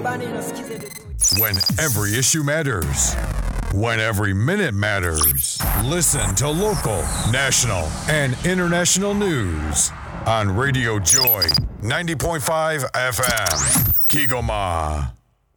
nyumbani nasikiza redio When every issue matters. When every minute matters. Listen to local, national, and international news on Radio Joy 90.5 FM. Kigoma.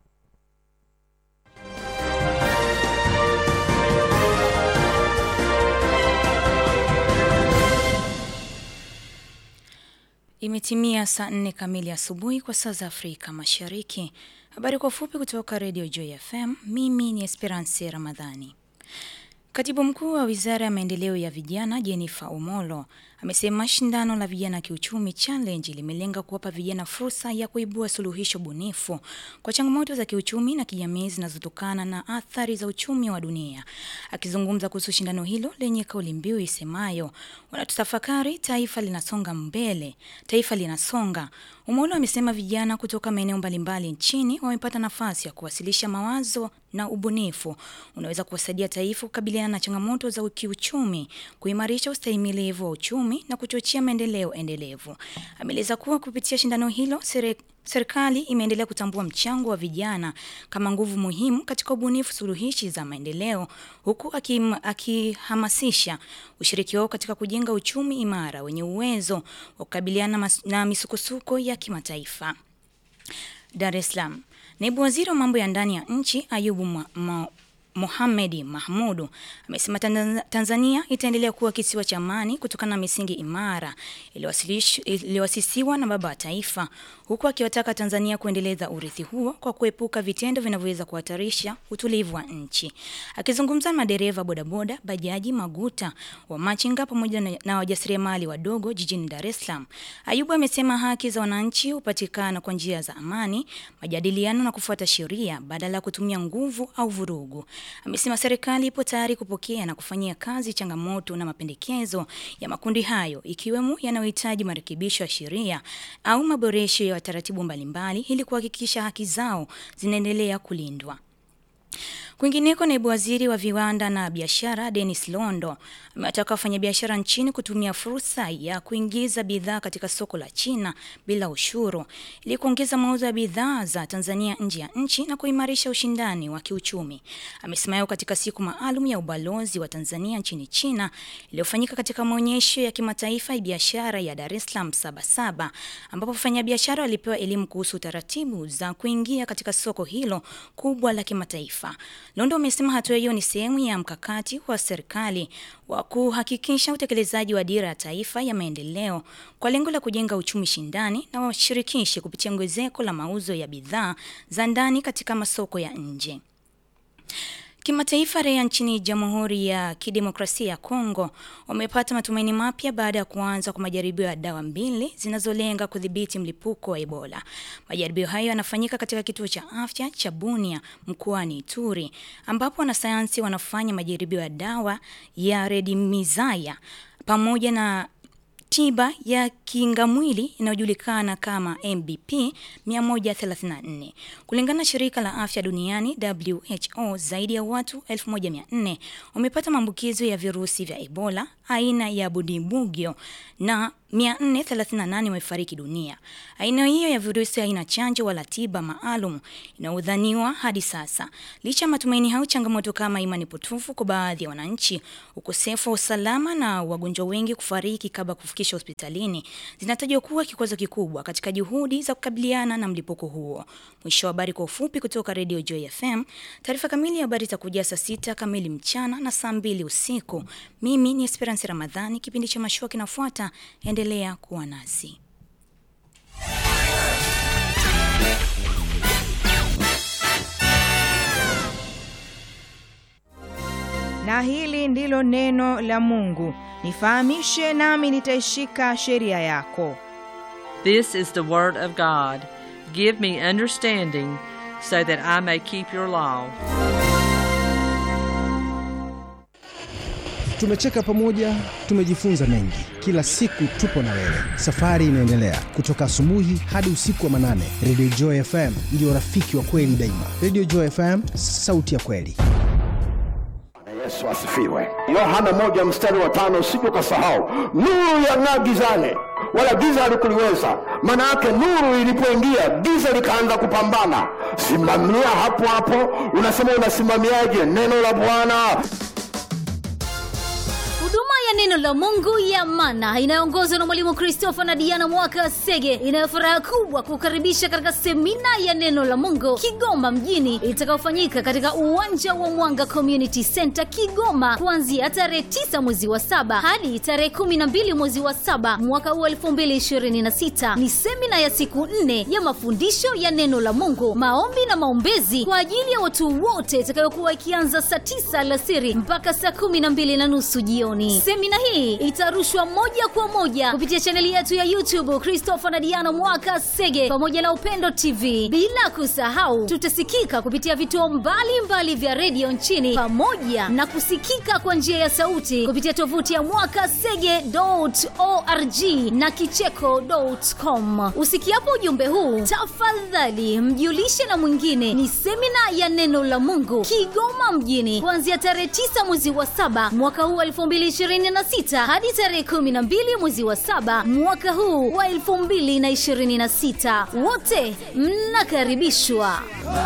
Imetimia saa nne kamili asubuhi kwa saa za Afrika Mashariki. Habari kwa ufupi kutoka Radio Joy FM. Mimi ni Esperance Ramadhani. Katibu mkuu wa wizara ya maendeleo ya vijana Jennifer Omolo amesema shindano la vijana kiuchumi challenge limelenga kuwapa vijana fursa ya kuibua suluhisho bunifu kwa changamoto za kiuchumi na kijamii zinazotokana na athari za uchumi wa dunia. Akizungumza kuhusu shindano hilo lenye kauli mbiu isemayo wanatutafakari, taifa linasonga mbele, taifa linasonga. Omolo amesema vijana kutoka maeneo mbalimbali nchini wamepata nafasi ya kuwasilisha mawazo na ubunifu unaweza kuwasaidia taifa kukabiliana na changamoto za kiuchumi, kuimarisha ustahimilivu wa uchumi na kuchochea maendeleo endelevu. Ameeleza kuwa kupitia shindano hilo sere Serikali imeendelea kutambua mchango wa vijana kama nguvu muhimu katika ubunifu suluhishi za maendeleo huku akim- akihamasisha ushiriki wao katika kujenga uchumi imara wenye uwezo wa kukabiliana mas- na misukosuko ya kimataifa. Dar es Salaam. Naibu Waziri wa mambo ya ndani ya nchi Ayubu Mo- Mo- Mohamedi Mahmudu amesema Tanzania- Tanzania itaendelea kuwa kisiwa cha amani kutokana na misingi imara iliyowasilish- iliyoasisiwa na baba wa taifa, huku akiwataka Tanzania kuendeleza urithi huo kwa kuepuka vitendo vinavyoweza kuhatarisha utulivu wa nchi. Akizungumza na madereva bodaboda, bajaji, maguta, wa machinga pamoja na, na wajasiriamali wadogo jijini Dar es Salaam, Ayubu amesema haki za wananchi hupatikana kwa njia za amani, majadiliano na kufuata sheria badala ya kutumia nguvu au vurugu. Amesema serikali ipo tayari kupokea na kufanyia kazi changamoto na mapendekezo ya makundi hayo ikiwemo yanayohitaji marekebisho ya sheria au maboresho ya taratibu mbalimbali ili kuhakikisha haki zao zinaendelea kulindwa. Kwingineko, naibu waziri wa viwanda na biashara Dennis Londo amewataka wafanyabiashara nchini kutumia fursa ya kuingiza bidhaa katika soko la China bila ushuru ili kuongeza mauzo ya bidhaa za Tanzania nje ya nchi na kuimarisha ushindani wa kiuchumi. Amesema hayo katika siku maalum ya ubalozi wa Tanzania nchini China iliyofanyika katika maonyesho ya kimataifa ya biashara ya Dar es Salaam Sabasaba, ambapo wafanyabiashara walipewa elimu kuhusu taratibu za kuingia katika soko hilo kubwa la kimataifa. Londo amesema hatua hiyo ni sehemu ya mkakati wa serikali wa kuhakikisha utekelezaji wa dira ya taifa ya maendeleo kwa lengo la kujenga uchumi shindani na washirikishi kupitia ongezeko la mauzo ya bidhaa za ndani katika masoko ya nje. Kimataifa, raia nchini Jamhuri ya Kidemokrasia ya Kongo wamepata matumaini mapya baada ya kuanza kwa majaribio ya dawa mbili zinazolenga kudhibiti mlipuko wa Ebola. Majaribio hayo yanafanyika katika kituo cha afya cha Bunia mkoani Ituri, ambapo wanasayansi wanafanya majaribio ya dawa ya redimizaya pamoja na tiba ya kingamwili inayojulikana kama MBP 134. Kulingana na shirika la afya duniani WHO, zaidi ya watu 1400 wamepata maambukizo ya virusi vya Ebola aina ya Budibugyo na 438 wamefariki dunia. Aina hiyo ya virusi haina chanjo wala tiba maalum inayodhaniwa hadi sasa. Licha ya matumaini hayo, changamoto kama imani potofu kwa baadhi ya wananchi, ukosefu wa usalama na wagonjwa wengi kufariki kabla kufikishwa hospitalini zinatajwa kuwa kikwazo kikubwa katika juhudi za kukabiliana na mlipuko huo. Mwisho wa habari kwa ufupi kutoka Radio Joy FM. Taarifa kamili ya habari itakujia saa sita kamili mchana na saa mbili usiku. Mimi ni Esperance Ramadhani. Kipindi cha mashua kinafuata, endelea kuwa nasi. na hili ndilo neno la Mungu. Nifahamishe nami nitaishika sheria yako. This is the word of God. Give me understanding so that I may keep your law. Tumecheka pamoja, tumejifunza mengi. Kila siku tupo na wewe, safari inaendelea kutoka asubuhi hadi usiku wa manane. Radio Joy FM ndio rafiki wa kweli daima. Radio Joy FM, sauti ya kweli. Yesu asifiwe. Yohana moja mstari wa tano usije ukasahau, nuru yang'aa gizani, wala giza halikuliweza. Maana yake nuru ilipoingia, giza likaanza kupambana. simamia hapo hapo. Unasema unasimamiaje neno la Bwana? huduma ya neno la mungu ya mana inayoongozwa na mwalimu christopher na diana mwaka sege inayo furaha kubwa kukaribisha katika semina ya neno la mungu kigoma mjini itakayofanyika katika uwanja wa mwanga community center kigoma kuanzia tarehe 9 mwezi wa saba hadi tarehe 12 mwezi wa saba mwaka huu 2026 ni semina ya siku nne ya mafundisho ya neno la mungu maombi na maombezi kwa ajili ya watu wote itakayokuwa ikianza saa 9 alasiri mpaka saa 12 na nusu jioni semina hii itarushwa moja kwa moja kupitia chaneli yetu ya youtube christopher na diana mwaka sege pamoja na upendo tv bila kusahau tutasikika kupitia vituo mbalimbali vya redio nchini pamoja na kusikika kwa njia ya sauti kupitia tovuti ya mwaka sege org na kicheko.com usikiapo ujumbe huu tafadhali mjulishe na mwingine ni semina ya neno la mungu kigoma mjini kuanzia tarehe 9 mwezi wa saba mwaka huu wa 2026 hadi tarehe 12 mwezi wa saba mwaka huu wa 2026 wote mnakaribishwa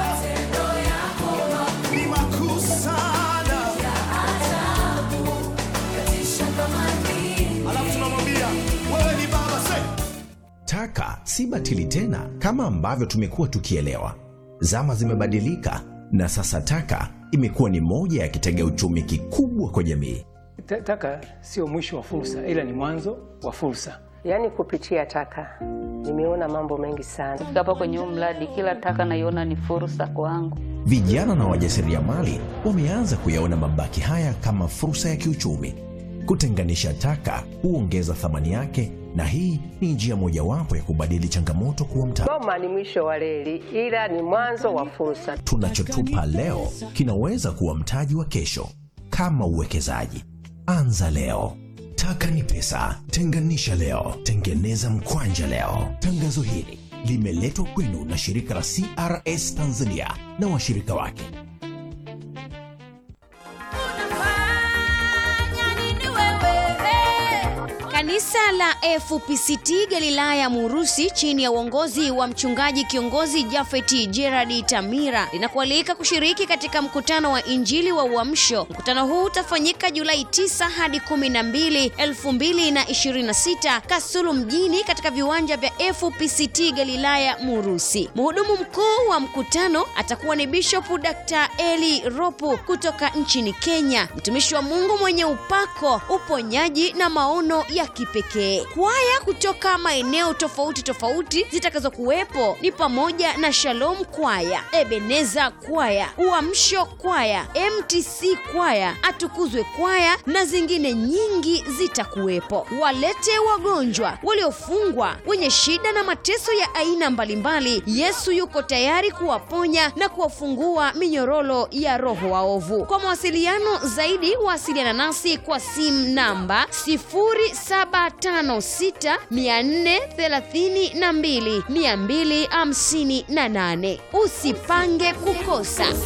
Taka si batili tena kama ambavyo tumekuwa tukielewa. Zama zimebadilika na sasa taka imekuwa ni moja ya kitega uchumi kikubwa kwa jamii. Ta- Taka sio mwisho wa fursa, ila ni mwanzo wa fursa. Yaani kupitia taka nimeona mambo mengi sana. Kufika hapa kwenye huu mradi, kila taka naiona ni fursa kwangu. Vijana na wajasiriamali wameanza kuyaona mabaki haya kama fursa ya kiuchumi. Kutenganisha taka huongeza thamani yake, na hii ni njia mojawapo ya kubadili changamoto kuwa mtaji. Goma ni mwisho wa reli, ila ni mwanzo wa fursa. Tunachotupa leo kinaweza kuwa mtaji wa kesho. Kama uwekezaji, anza leo. Taka ni pesa, tenganisha leo, tengeneza mkwanja leo. Tangazo hili limeletwa kwenu na shirika la CRS Tanzania na washirika wake. Kanisa la FPCT Galilaya Murusi chini ya uongozi wa mchungaji kiongozi Jafeti Gerard Tamira linakualika kushiriki katika mkutano wa Injili wa Uamsho. Mkutano huu utafanyika Julai 9 hadi 12, 2026 Kasulu mjini katika viwanja vya FPCT Galilaya Murusi. Mhudumu mkuu wa mkutano atakuwa ni Bishop Dr. Eli Ropu kutoka nchini Kenya, mtumishi wa Mungu mwenye upako, uponyaji na maono ya kipekee. Kwaya kutoka maeneo tofauti tofauti zitakazokuwepo ni pamoja na Shalom Kwaya, Ebeneza Kwaya, Uamsho Kwaya, MTC Kwaya, Atukuzwe Kwaya na zingine nyingi zitakuwepo. Walete wagonjwa, waliofungwa, wenye shida na mateso ya aina mbalimbali. Yesu yuko tayari kuwaponya na kuwafungua minyororo ya roho waovu. Kwa mawasiliano zaidi, wasiliana nasi kwa simu namba 0756 432 258. Usipange kukosa.